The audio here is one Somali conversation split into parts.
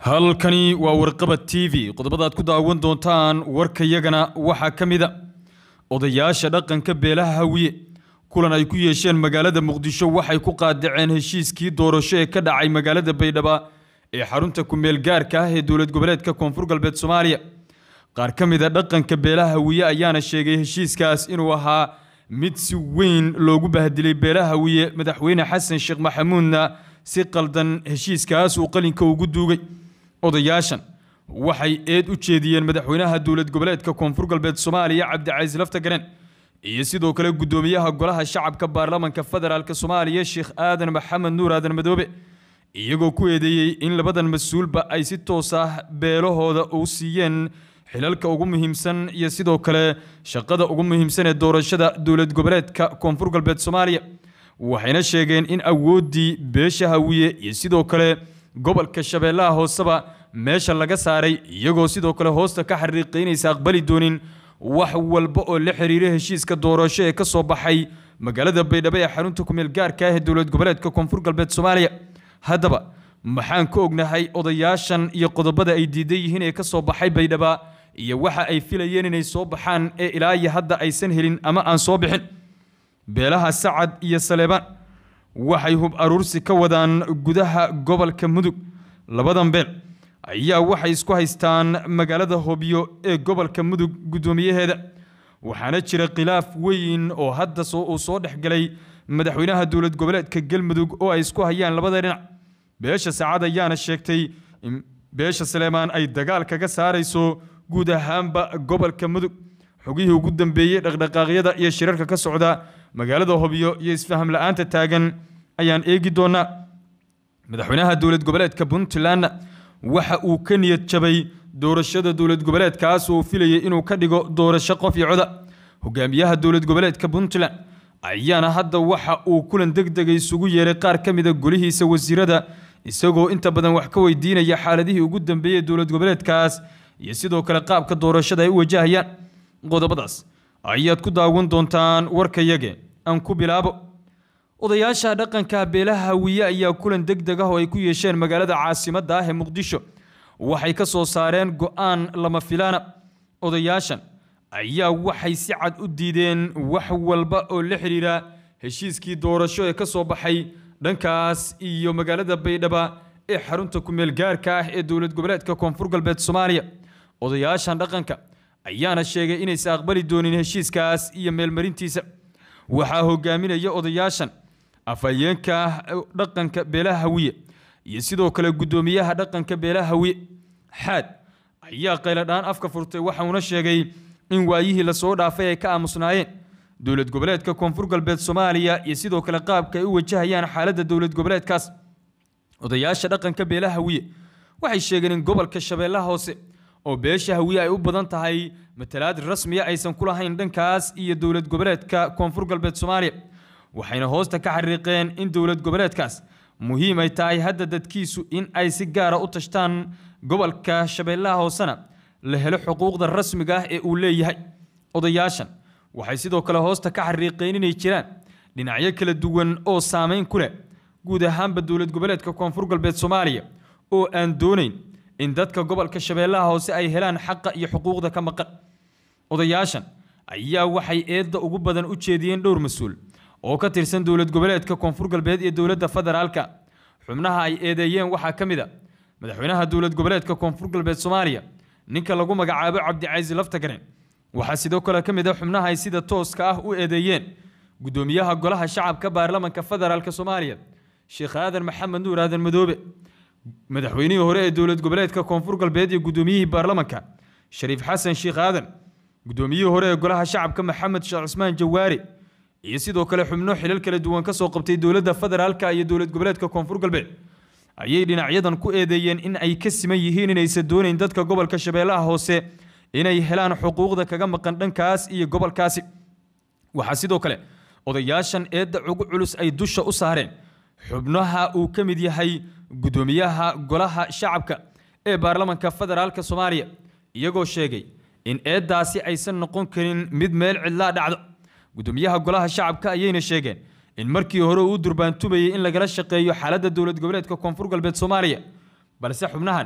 halkani waa warqabad t v qodobadaad ku daawan doontaan warkayagana waxaa ka mid a odayaasha dhaqanka beelaha hawiye kulan ay ku yeesheen magaalada muqdisho waxay ku qaadaceen heshiiskii doorasho ee ka dhacay magaalada baydhaba ee xarunta kumeel gaarka ah ee dowlad goboleedka koonfur galbeed soomaaliya qaar ka mid a dhaqanka beelaha hawiye ayaana sheegay heshiiskaas inuu ahaa mid si weyn loogu bahdilay beelaha hawiye madaxweyne xasan sheekh maxamuudna si qaldan heshiiskaas uu qalinka ugu duugay odayaashan waxay eed u jeediyeen madaxweynaha dowlad goboleedka koonfur galbeed soomaaliya cabdicasiis laftagaren iyo sidoo kale guddoomiyaha golaha shacabka baarlamanka federaalk soomaaliya sheekh aadan maxamed nuur aadan madoobe iyagoo ku eedeeyey in labadan mas-uulba ay si toos ah beelahooda u siiyeen xilalka ugu muhiimsan iyo sidoo kale shaqada ugu muhiimsan ee doorashada dowlad goboleedka koonfur galbeed soomaaliya waxayna sheegeen in awooddii beesha hawiye iyo sidoo kale gobolka shabeellaha hooseba meesha laga saaray iyagoo sidoo kale hoosta ka xariiqaynaysa aqbali doonin wax walba oo la xiriira heshiiska doorasho ee ka soo baxay magaalada baydhabo ee xarunta kumeel gaarka ah ee dowlad goboleedka koonfur galbeed soomaaliya haddaba maxaan ka ognahay odayaashan iyo qodobada ay diidan yihiin ee ka soo baxay baydhaba iyo waxa ay filayeen inay soo baxaan ee ilaa iyo hadda aysan helin ama aan soo bixin beelaha sacad iyo saleebaan waxay hub aruursi ka wadaan gudaha gobolka mudug labadan beel ayaa waxay isku haystaan magaalada hobyo ee gobolka mudug guddoomiyaheeda waxaana jira khilaaf weyn oo hadda uu soo dhexgalay madaxweynaha dowlad goboleedka galmudug oo ay isku hayaan labada dhinac beesha saacad ayaana sheegtay in beesha saleemaan ay dagaal kaga saarayso guud ahaanba gobolka mudug xogihii ugu dambeeyey dhaqdhaqaaqyada iyo shirarka ka socda magaalada hobyo iyo isfaham la-aanta taagan ayaan eegi doonaa madaxweynaha dowlad goboleedka puntlandna waxa uu ka niyad jabay doorashada dowlad goboleedkaas oo uu filayay inuu ka dhigo doorasho qof iyo coda hogaamiyaha dowlad goboleedka puntland ayaana hadda waxa uu kulan degdega isugu yeeray qaar ka mida golihiisa wasiirada isagoo inta badan wax ka weydiinaya xaaladihii ugu dambeeyey dowlad goboleedkaas iyo sidoo kale qaabka doorashada ay u wajahayaan qodobadaas ayaad ku daawan doontaan warkayage aan ku bilaabo odayaasha dhaqanka beelaha hawiye ayaa kulan degdeg ah oo ay ku yeesheen magaalada caasimadda ah ee muqdisho waxay ka soo saareen go-aan lama filaana odayaashan ayaa waxay si cad u diideen wax walba oo la xidhiira heshiiskii doorasho ee ka soo baxay dhankaas iyo magaalada baydhaba ee xarunta kumeel gaarka ah ee dowlad goboleedka koonfur galbeed soomaaliya odayaashan dhaqanka ayaana sheegay inaysa aqbali doonin heshiiskaas iyo meelmarintiisa waxaa hogaaminaya odayaashan afhayeenka dhaqanka beelaha hawiye iyo sidoo kale guddoomiyaha dhaqanka beelaha hawiye xaad ayaa qayladhaan afka furtay waxauna sheegay in waayihii lasoo dhaafay ay ka aamusnaayeen dowlad goboleedka koonfur galbeed soomaaliya iyo sidoo kale qaabka ay u wajahayaan xaaladda dowlad goboleedkaas odayaasha dhaqanka beelaha hawiye waxay sheegeen in gobolka shabeellaha hoose oo beesha hawiye ay u badan tahay matalaad rasmiya aysan ku lahayn dhankaas iyo dowlad goboleedka koonfur galbeed soomaaliya waxayna hoosta ka xariiqeen in dowlad goboleedkaas muhiim ay tahay hadda dadkiisu in ay si gaara u tashtaan gobolka shabeellaha hoosena la helo xuquuqda rasmiga ah ee uu leeyahay odayaashan waxay sidoo kale hoosta ka xariiqeen inay jiraan dhinacyo kala duwan oo saameyn ku leh guud ahaanba dowlad goboleedka koonfur galbeed soomaaliya oo aan doonayn in dadka gobolka shabeellaha hoose ay helaan xaqa iyo xuquuqda ka maqan odayaashan ayaa waxay eedda ugu badan u jeediyeen dhowr mas-uul oo ka tirsan dowlad goboleedka koonfur galbeed iyo dowladda federaalka xubnaha ay eedeeyeen waxaa ka mid a madaxweynaha dowlad goboleedka koonfur galbeed soomaaliya ninka lagu magacaabo cabdicasiis laftagaren waxaa sidoo kale ka mid a xubnaha ay sida tooska ah u eedeeyeen guddoomiyaha golaha shacabka baarlamanka federaalk soomaaliya sheekh aadan maxamed nuur aadan madoobe madaxweynihii hore ee dowlad goboleedka koonfur galbeed iyo guddoomiyihii baarlamanka shariif xasan sheekh aadan guddoomiyihii hore ee golaha shacabka maxamed sheekh cusmaan jawaari iyo sidoo kale xubno xilal kala duwan ka soo qabtay dowladda federaalka iyo dowlad goboleedka koonfur galbeed ayay dhinacyadan ku eedeeyeen in ay ka siman yihiin inaysan doonayn dadka gobolka shabeellaha hoose inay helaan xuquuqda kaga maqan dhankaas iyo gobolkaasi waxaa sidoo kale odayaashan eedda ugu culus ay dusha u saareen xubnaha uu ka mid yahay guddoomiyaha golaha shacabka ee baarlamanka federaalka soomaaliya iyagoo sheegay in eeddaasi aysan noqon karin mid meel cidlaa dhacdo guddoomiyaha golaha shacabka ayayna sheegeen in markii hore uu durbaantumayay in lagala shaqeeyo xaaladda dowlad goboleedka koonfur galbeed soomaaliya balse xubnahan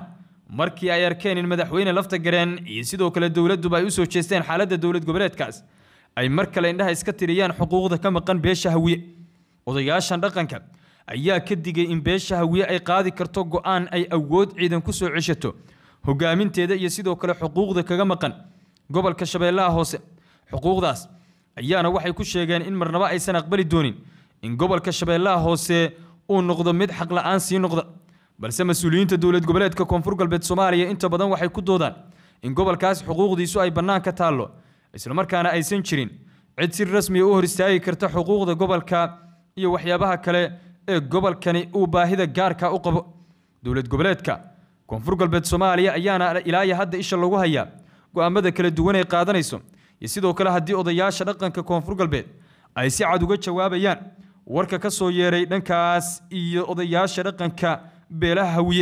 markii ay arkeen in madaxweyne lafta gareen iyo sidoo kale dowladduba ay u soo jeesteen xaaladda dowlad goboleedkaas ay mar kale indhaha iska tiriyaan xuquuqda ka maqan beesha hawiye odayaashan dhaqanka ayaa ka digay in beesha hawiye ay qaadi karto go'aan ay awood ciidan ku soo ceshato hogaaminteeda iyo sidoo kale xuquuqda kaga maqan gobolka shabeellaha hoose xuquuqdaas ayaana waxay ku sheegeen in marnaba aysan aqbali doonin in gobolka shabeellaha hoose uu noqdo mid xaq la'aan sii noqda balse mas-uuliyiinta dowlad goboleedka koonfur galbeed soomaaliya inta badan waxay ku doodaan in gobolkaas xuquuqdiisu ay bannaan ka taallo islamarkaana aysan jirin cid si rasmiya u hor istaagi karta xuquuqda gobolka iyo waxyaabaha kale ee gobolkani uu baahida gaarka u qabo dowlad goboleedka koonfur galbeed soomaaliya ayaana ilaa iyo hadda isha lagu hayaa go'aamada kala duwan ay qaadanayso iyo sidoo kale haddii odayaasha dhaqanka koonfur galbeed ay si cad uga jawaabayaan warka ka soo yeeray dhankaas iyo odayaasha dhaqanka beelaha hawiye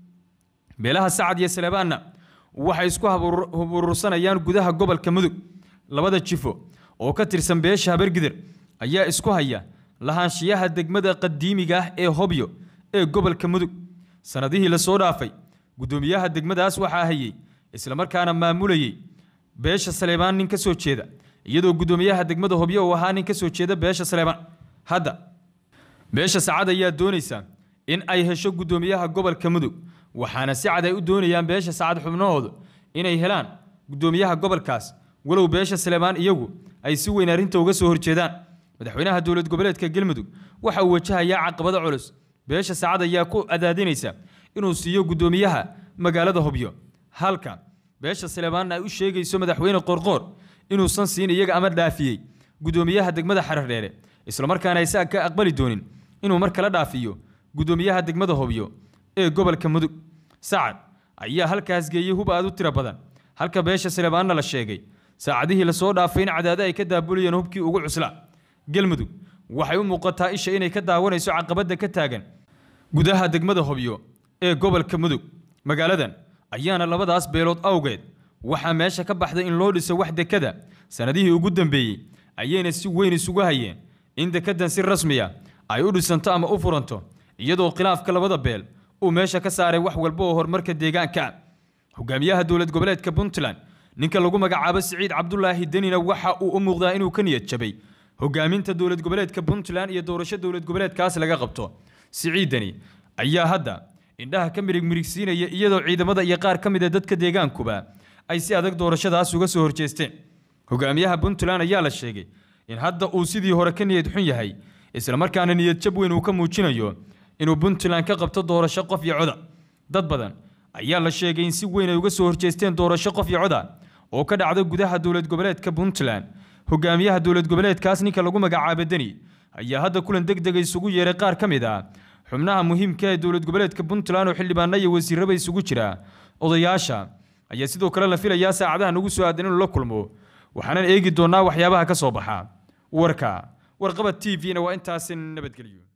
beelaha sacad iyo saleebaanna waxay isku huburursanayaan gudaha gobolka mudug labada jifo oo ka tirsan beesha habargidir ayaa isku haya lahaanshiyaha degmada qadiimiga ah ee hobyo ee gobolka mudug sannadihii lasoo dhaafay guddoomiyaha degmadaas waxaa hayey islamarkaana maamulayey beesha saleebaan nin ka soo jeeda iyadoo guddoomiyaha degmada hobyo uu ahaa nin ka soo jeeda beesha saleebaan hadda beesha sacad ayaa doonaysa in ay hesho guddoomiyaha gobolka mudug waxaana si cad ay u doonayaan beesha sacad xubnahoodu inay helaan guddoomiyaha gobolkaas walow beesha saleebaan iyagu ay si weyn arrinta uga soo horjeedaan madaxweynaha dowlad goboleedka galmudug waxa uu wajahayaa caqabado culus beesha sacad ayaa ku adaadinaysa inuu siiyo guddoomiyaha magaalada hobyo halka beesha saleebaanna ay u sheegayso madaxweyne qorqoor inuusan siin iyaga ama dhaafiyey guddoomiyaha degmada xarardheere islamarkaana aysan ka aqbali doonin inuu mar kala dhaafiyo guddoomiyaha degmada hobyo ee gobolka mudug sacad ayaa halkaas geeyey hub aad u tiro badan halka beesha saleebaanna la sheegay saacadihii lasoo dhaafay in cadaado ay ka daabulayeen hubkii ugu cuslaa galmudug waxay u muuqataa isha inay ka daawanayso caqabadda ka taagan gudaha degmada hobyo ee gobolka mudug magaaladan ayaana labadaas beelood awgeed waxaa meesha ka baxday in loo dhiso wax dekada sannadihii ugu dambeeyey ayayna si weyn isugu hayeen in dekadan si rasmiya ay u dhisanto ama u furanto iyadoo khilaafka labada beel uu meesha ka saaray wax walba oo horumarka deegaanka hogaamiyaha dowlad goboleedka puntland ninka lagu magacaabo siciid cabdulaahi denina waxa uu u muuqdaa inuu ka niyad jabay hogaaminta dowlad goboleedka puntland iyo doorasho dowlad goboleedkaas laga qabto siciidani ayaa hadda indhaha ka mirig mirigsiinaya iyadoo ciidamada iyo qaar ka mid a dadka deegaankuba ay si adag doorashadaas uga soo horjeesteen hogaamiyaha puntland ayaa la sheegay in hadda uu sidii hore ka niyad xun yahay islamarkaana niyad jab weyn uu ka muujinayo inuu puntland ka qabto doorasho qof iyo coda dad badan ayaa la sheegay in si weyn ay uga soo horjeesteen doorasho qof iyo coda oo ka dhacda gudaha dowlad goboleedka puntland hogaamiyaha dowlad goboleedkaas ninka lagu magacaabo deni ayaa hadda kulan deg dega isugu yeeray qaar ka mid ah xubnaha muhiimka ee dowlad goboleedka puntland oo xildhibaano iyo wasiiraba isugu jira odayaasha ayaa sidoo kale la filayaa saacadaha nagu soo aadan inuu la kulmo waxaanan eegi doonaa waxyaabaha ka soo baxa warka warqabad t v-na waa intaasi nabadgelyo